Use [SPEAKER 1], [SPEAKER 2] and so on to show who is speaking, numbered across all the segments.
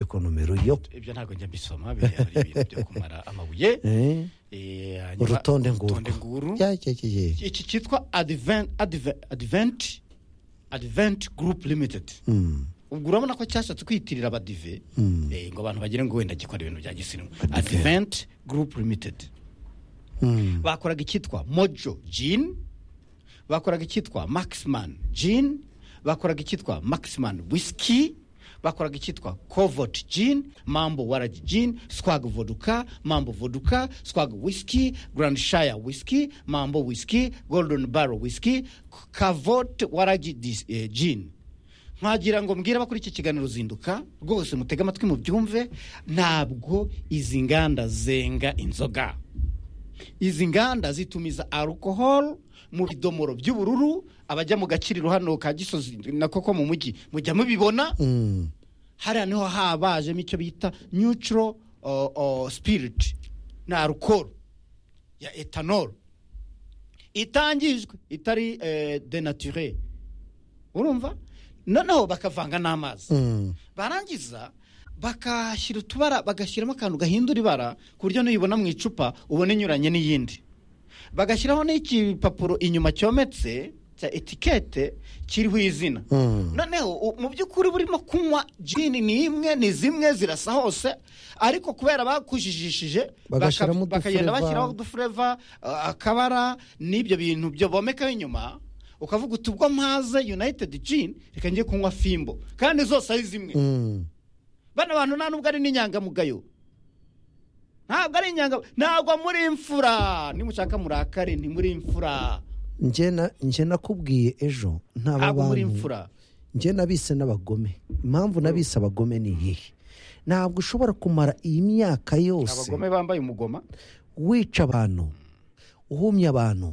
[SPEAKER 1] ariko nomero yo
[SPEAKER 2] ibyo ntabwo njya mbisoma biriya ari ibintu byo kumara amabuye
[SPEAKER 1] Eh,
[SPEAKER 2] Eh, hanyuma-
[SPEAKER 1] urutonde nguru
[SPEAKER 2] urutonde nguru
[SPEAKER 1] Ya, ya, ya, ya.
[SPEAKER 2] iki cyitwa Adven- Adve- advent advent group limited
[SPEAKER 1] Mm,
[SPEAKER 2] ubwo urabona ko cyashatse kwitirira abadive
[SPEAKER 1] Mm.
[SPEAKER 2] eh, ngo abantu bagire ngo wenda gikora ibintu bya gisirimu advent group limited
[SPEAKER 1] mm,
[SPEAKER 2] bakoraga icyitwa mojo jean bakoraga icyitwa maxman jean bakoraga icyitwa maxman whisky bakoraga icyitwa covert jean mambo waragi jean swag voduka mambo voduka swag whisky grand shire whisky mambo whisky golden barrel whisky cavot waragi dis- eh, jean nkagira ngo mbwire abakora iki kiganiro uzinduka rwose mutege amatwi mubyumve ntabwo izi nganda zenga inzoga izi nganda zitumiza alcohol mu bidomoro by'ubururu abajya mu gakiriro hano ka gisozi na koko mu mujyi mujya mubibona
[SPEAKER 1] mm.
[SPEAKER 2] hariya niho habajemo icyo bita neutral uh, uh, spirit na alcohol ya etanol itangijwe itari eh, denature urumva noneho bakavanga n'amazi
[SPEAKER 1] Mm.
[SPEAKER 2] barangiza bakashyira utubara bagashyiramo akantu gahindura ibara ku buryo n'uyibona mu icupa ubona inyuranye n'iyindi bagashyiraho n'ikipapuro inyuma cyometse cya etikete kiriho izina
[SPEAKER 1] Mm.
[SPEAKER 2] noneho u- mu by'ukuri burimo kunywa jini ni imwe ni zimwe zirasa hose ariko kubera bakujijishije
[SPEAKER 1] Bagashyiramo
[SPEAKER 2] baka- bakagenda
[SPEAKER 1] udufureva.
[SPEAKER 2] bashyiraho udufureva uh, akabara n'ibyo bintu byo bomekaho inyuma ukavuga uti ubwo mpaze united jini reka njye kunywa fimbo kandi zose ari zimwe
[SPEAKER 1] Mm.
[SPEAKER 2] bano bantu nta nubwo ari n'inyangamugayo ntabwo ari inyangamugayo ntabwo muri imfura nimushaka murakare ntimuri imfura
[SPEAKER 1] Nje na- nje nakubwiye ejo ntaba
[SPEAKER 2] ntabwo muri
[SPEAKER 1] bantu
[SPEAKER 2] imfura
[SPEAKER 1] njye nabise n'abagome impamvu nabise abagome ni iyihe ntabwo ushobora kumara iyi myaka yose
[SPEAKER 2] abagome bambaye umugoma
[SPEAKER 1] wica abantu uhumya abantu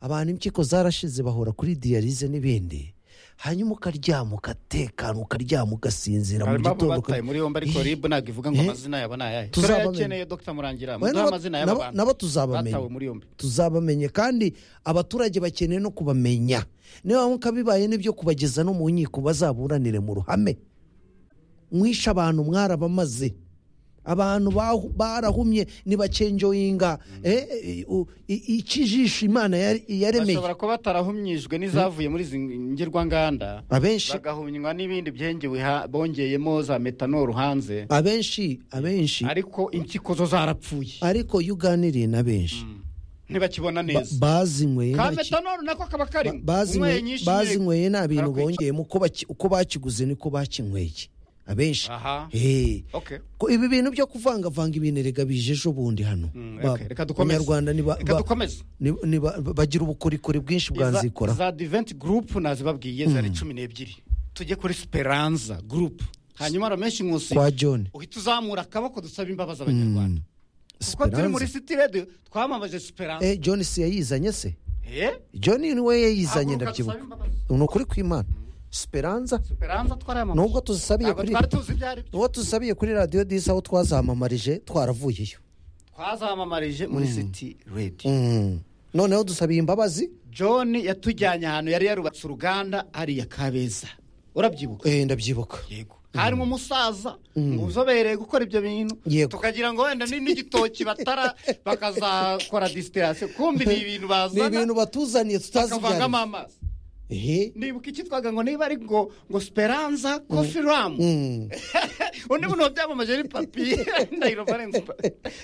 [SPEAKER 1] abantu impyiko zarashize bahora kuri diyarize n'ibindi hanyuma ukaryama ugatekana ukaryama ugasinzira mu
[SPEAKER 2] impamvu
[SPEAKER 1] gitondo
[SPEAKER 2] bataye muri yombi ariko rib ntabwo ivuga ngo
[SPEAKER 1] Eh.
[SPEAKER 2] amazina yabo ni ayahe
[SPEAKER 1] Tuzabamenya.
[SPEAKER 2] turayakeneye dr murangira
[SPEAKER 1] Oya,
[SPEAKER 2] muduhe
[SPEAKER 1] nabo-
[SPEAKER 2] amazina y'aba
[SPEAKER 1] nabo-
[SPEAKER 2] bantu
[SPEAKER 1] nabo tuzabamenya.
[SPEAKER 2] batawe muri yombi
[SPEAKER 1] tuzabamenye kandi abaturage bakeneye no kubamenya niba nkuko bibaye n'ibyo kubageza no mu nkiko bazaburanire mu ruhame mwishe abantu mwarabamaze abantu bahu- barahumye ntibacenjoyinga eh, eh, u- i- ikijisho imana yari- yaremeye
[SPEAKER 2] bashobora kuba batarahumyijwe n'izavuye muri izi ngirwanganda
[SPEAKER 1] abenshi
[SPEAKER 2] bagahumywa n'ibindi byengewe ha- bongeyemo za metanol hanze
[SPEAKER 1] abenshi abenshi
[SPEAKER 2] ariko impyiko zo zarapfuye
[SPEAKER 1] ariko iyo uganiriye na benshi
[SPEAKER 2] ntibakibona
[SPEAKER 1] ba-
[SPEAKER 2] neza
[SPEAKER 1] bazinyweye nta
[SPEAKER 2] ka
[SPEAKER 1] ki-
[SPEAKER 2] metanol nako kaba karimo
[SPEAKER 1] Ba- bazinyweye-
[SPEAKER 2] Unyweye nyinshi yego.
[SPEAKER 1] bazinyweye nta bintu
[SPEAKER 2] Harakwica.
[SPEAKER 1] bongeyemo uko baki- uko bakiguze niko bakinyweye abenshi
[SPEAKER 2] aha
[SPEAKER 1] Eh,
[SPEAKER 2] okay
[SPEAKER 1] ko ibi bintu byo kuvangavanga ibintu erega bije ejo bundi hano
[SPEAKER 2] Mm,
[SPEAKER 1] Ba-
[SPEAKER 2] okay. reka dukomeze
[SPEAKER 1] abanyarwanda ni ba-
[SPEAKER 2] reka
[SPEAKER 1] ba-
[SPEAKER 2] dukomeze
[SPEAKER 1] ni- ni ba- bagira ubukorikori bwinshi
[SPEAKER 2] Iza-
[SPEAKER 1] bwanzikora
[SPEAKER 2] za diventi gurupu nazibabwiye zari cumi n'ebyiri tujye kuri siperanza gurupu hanyuma ramenshi nkusi
[SPEAKER 1] kwa john
[SPEAKER 2] uhita uzamura akaboko dusaba imbabazi abanyarwanda kuko turi muri
[SPEAKER 1] Esperanza.
[SPEAKER 2] siti rediyo twamamaje siperanza
[SPEAKER 1] Eh, john si yayizanye se john niwe yayizanye ndabyibuka ni ukuri kw'imana speranza
[SPEAKER 2] siperanza twarayamamaje
[SPEAKER 1] nubwo tuzisabiye
[SPEAKER 2] ntabwo
[SPEAKER 1] kuri
[SPEAKER 2] twari tuzi ibyo ari byo
[SPEAKER 1] nubwo tuzisabiye kuri radiyo disi aho twazamamarije twaravuyeyo
[SPEAKER 2] twazamamarije muri siti rediyo
[SPEAKER 1] Mm. noneho dusabiye imbabazi
[SPEAKER 2] john yatujyanye ahantu yari yarubatse uruganda hariya kabeza urabyibuka
[SPEAKER 1] Eh, ndabyibuka
[SPEAKER 2] yego harimo umusaza uzobereye gukora ibyo bintu
[SPEAKER 1] Yego.
[SPEAKER 2] tukagira ngo wenda ni n'igitoki batara bakazakora disitirasiyo kumbi ni ibintu
[SPEAKER 1] ni ibintu
[SPEAKER 2] bazana
[SPEAKER 1] batuzaniye tutazi ibyo ari
[SPEAKER 2] bakavangamo
[SPEAKER 1] byo.
[SPEAKER 2] amazi
[SPEAKER 1] Ehe.
[SPEAKER 2] nibuka ikitwaga ngo niba ari ngo ngo speranza kofi ramu
[SPEAKER 1] Mm.
[SPEAKER 2] undi muntu wabyamamaje ni papiye ndahiro valensi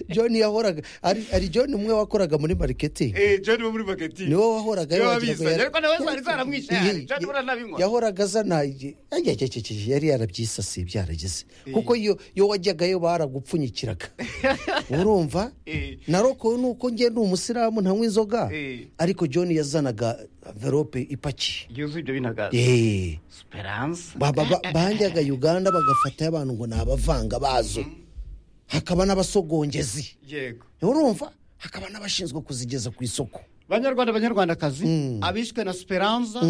[SPEAKER 1] john yahoraga ari ari john umwe wakoraga muri mariketingi
[SPEAKER 2] joni wo muri bagati
[SPEAKER 1] niwe wahoraga
[SPEAKER 2] niwe
[SPEAKER 1] yabagiraga
[SPEAKER 2] wabizanye
[SPEAKER 1] yari-
[SPEAKER 2] ariko nawe zari zaramwishe
[SPEAKER 1] Ye-
[SPEAKER 2] ahari joni uranabinywa
[SPEAKER 1] yahoraga azana igi- ajya- ajya- ajya- ajya- yari yarabyisasiye byarageze kuko iyo iyo wajyagayo baragupfunyikiraga urumva
[SPEAKER 2] Eh.
[SPEAKER 1] naroko ni uko njye ndi umusilamu ntanywa inzoga
[SPEAKER 2] Eh.
[SPEAKER 1] ariko john yazanaga verope ipakiye
[SPEAKER 2] yuzuye ibyo binagaza
[SPEAKER 1] Eh.
[SPEAKER 2] speranza
[SPEAKER 1] Ba- ba- ba- bajyaga uganda bagafatayo abantu ngo ni abavanga bazo hakaba n'abasogongezi
[SPEAKER 2] yego
[SPEAKER 1] urumva hakaba n'abashinzwe kuzigeza ku isoko
[SPEAKER 2] banyarwanda banyarwandakazi abishwe na speranza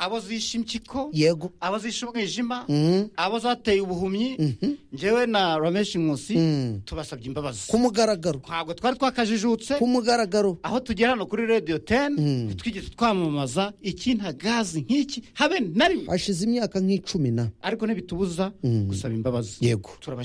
[SPEAKER 2] abo zishe impyiko
[SPEAKER 1] yego
[SPEAKER 2] abo zishe umwijima abo zateye ubuhumyi ngewe na rameshi nkusi tubasabye imbabazi
[SPEAKER 1] ku mugaragaro
[SPEAKER 2] ntabwo twari twakajijutse
[SPEAKER 1] ku mugaragaro
[SPEAKER 2] aho tugera hano kuri radiyo teni twigeze twamamaza iki nta gazi nk'iki habe na rimwe
[SPEAKER 1] hashize imyaka nk'icumi na
[SPEAKER 2] ariko ntibitubuza gusaba imbabazi
[SPEAKER 1] Yego.
[SPEAKER 2] turabashimira